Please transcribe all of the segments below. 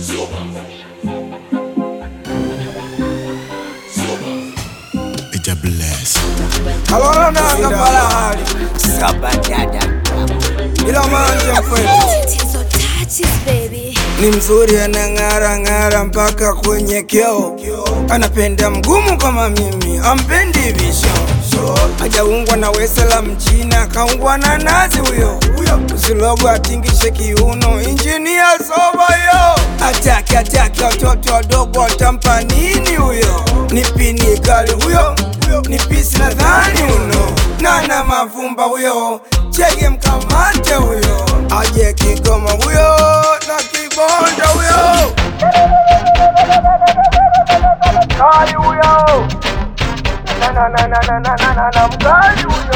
Ija bless. Alora nanga palahali ila manje mkwetu Tatizo touches, baby. ni mzuri, anang'ara ng'ara mpaka kwenye kioo. Anapenda mgumu kama mimi, ampendi visho. Hajaungwa na wese la mchina, kaungwa na nazi huyo. Usilogo atingishe kiuno, injinia soba yo. Ataki ataki watoto wadogo, watampa nini huyo? Ni pini kali huyo, ni pisi nadhani uno. Nana mavumba huyo, chege mkamate huyo. Aje Kigoma huyo, na kibonda huyo. Kali huyo. Na na na na na na na na na mkali huyo.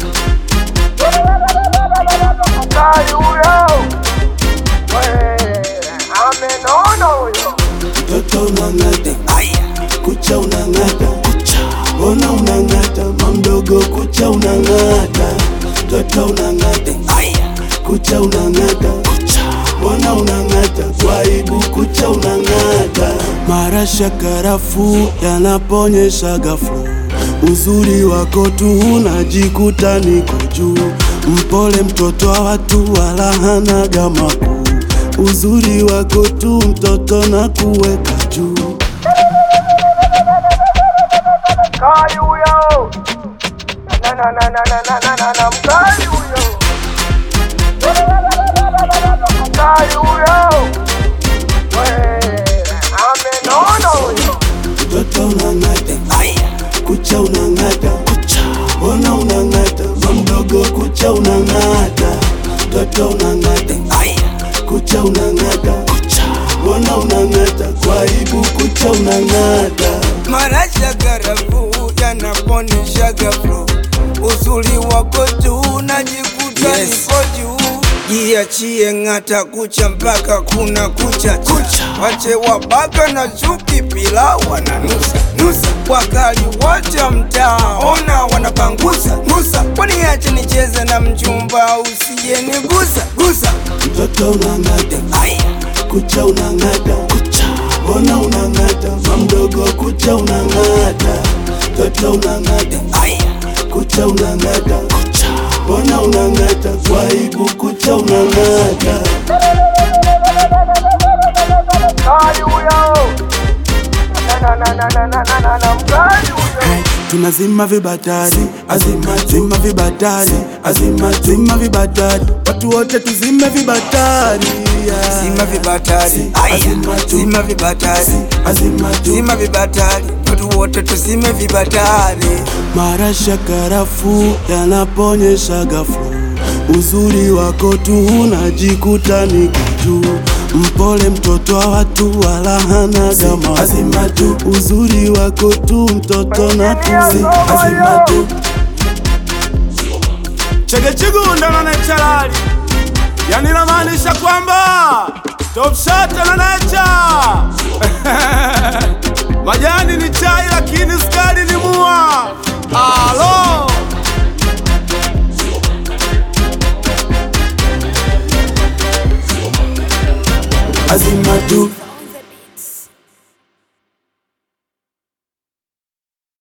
Mkali huyo. We, amenona huyo. Toto unang'ata, kucha unang'ata, mbona unang'ata, mamdogo kucha unang'ata, toto unang'ata, kucha unang'ata, mbona unang'ata, kwa aibu kucha unang'ata. Marasha karafu yanaponyesha ghafla, uzuri wako tu unajikuta niko juu, mpole mtoto wa watu wala hanaga makuu uzuri wako tu mtoto na kuweka juu Mkali huyo. Na na na na na na na na na mkali huyo. Mkali huyo. We, amenona huyo. mtoto unang'ata kucha unang'ata mbona unang'ata mamdogo kucha unang'ata mtoto unang'ata kucha unang'ata mbona unang'ata kwa aibu kucha unang'ata Marasha garafu yanaponisha gaflo, uzuri wako tu najikuta Yes. niko juu. Jiachie ng'ata kucha mpaka kuna kucha kucha, wache wabaka na chuki pila wananusa nusa, wakali wote mtaa ona wanapangusa gusa, waniache nicheze na mchumba usije nigusa gusa. mtoto unang'ata kucha unang'ata mbona unang'ata mamdogo kucha unang'ata mtoto unang'ata kucha unang'ata mbona unang'ata kwa aibu kucha unang'ata Mkali huyo, na na na na na na na na mkali huyo. tunazima vibatari azima zima vibatari azima zima vibatari watu wote tuzime vibatari yeah. Zima vibatari, azima tu zima vibatari, azima tu zima vibatari, watu wote tuzime vibatari. marasha karafu yanaponyesha ghafla uzuri wako tu unajikuta niko juu mpole mtoto wa watu wala hanaga azima tu uzuri wako tu mtoto na tuzi azima tu chegechigunda na nechalali yani namaanisha kwamba topshata na necha majani ni chai lakini skari ni mua alo azima tu